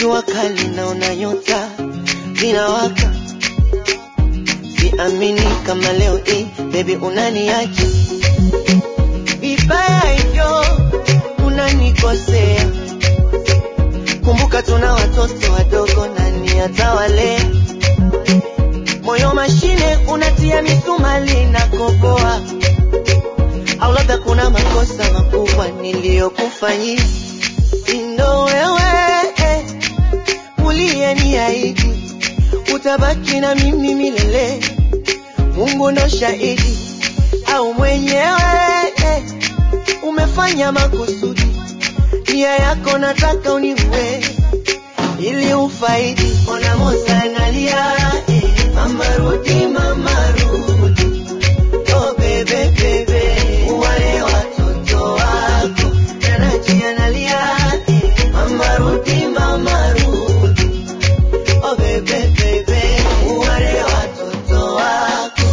jua kali naona nyota zinawaka, siamini kama leo hii baby unaniacha vibaya hivyo, unanikosea. Kumbuka tuna watoto wadogo, nani atawalea? Moyo mashine unatia misumali na koboa, au labda kuna makosa makubwa niliyokufanyia. Ndo wewe eh, uliyeniahidi utabaki na mimi milele. Mungu ndo shahidi, au mwenyewe eh, umefanya makusudi, nia yako nataka uniue ili ufaidi. Ona Musa analia eh, mama rudi, mama rudi, oh bebe bebe, wale watoto wako. Nanachi analia eh, mama rudi, mama rudi, oh bebe bebe, wale watoto wako.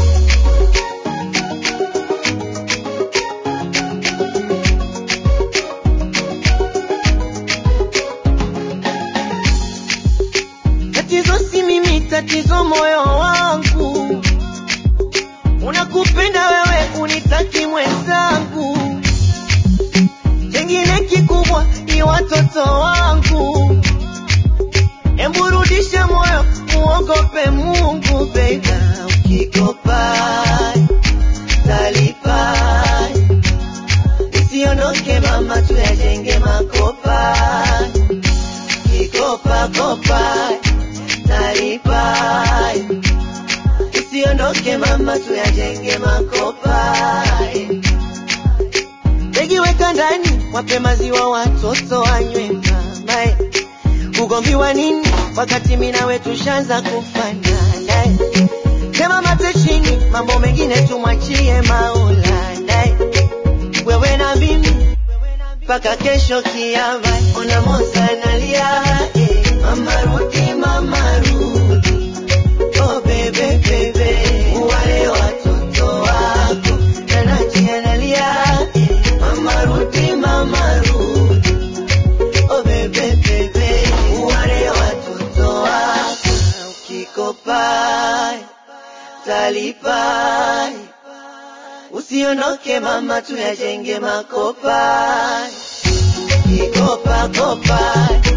Tatizo si mimi, tatizo moyo wangu. Unakupenda wewe, unitaki mwenzangu. Chengine kikubwa ni watoto wangu. Embu rudisha moyo, muogope Mungu baby. Ukikopa talipa, usiondoke mama, tuyajenge makopa kikopa kopa talipa, usiondoke mama, tuyajenge makopa. Begi weka ndani, wape maziwa watoto wanywe mama. Ugomvi wa nini wakati mimi nawe tushaanza kufanana? Sema mate chini, mambo mengine tumwachie Maulana. Wewe na mimi mpaka kesho kiama. Ona Musa analia, eh, mama rudi, mama rudi, oh bebe bebe, wale watoto wako. Nanachi analia, eh, mama rudi, mama rudi, oh bebe bebe, wale watoto wako. Ukikopa talipa, usiondoke mama, tuyajenge makopa kikopa kopa